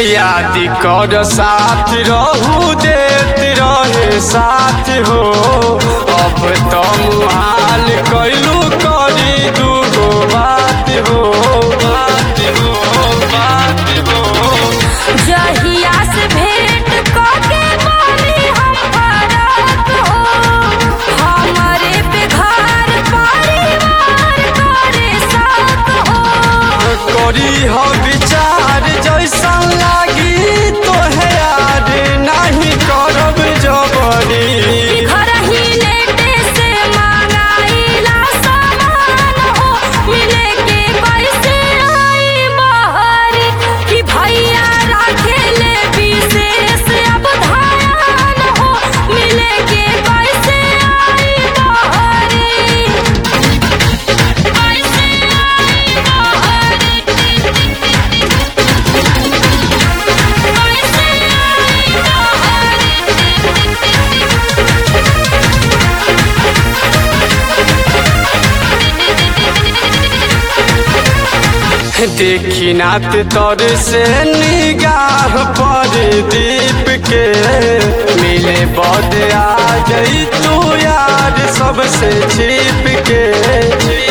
याद कर साथ रहू देत रहे साथ हो अब तो मुहाल कैलू करी दूगो बात हो बात हो बात हो जहिया से भेंट कके बानी हम फरक हो हमरे पे घर परिवार करे साथ हो करी हो विचार जैसा लागी तो है यार नहीं करब जबरी घर ही लेटे से मांगाइला सामान हो मिले के कैसे आई बाहर कि भैया राखे ले विशेष अब ध्यान हो मिले के कैसे आई बाहर कैसे आई बाहर कैसे देखी नात तोर से निगाह पर दीप के मिले बद आ गई तू यार सबसे छिप के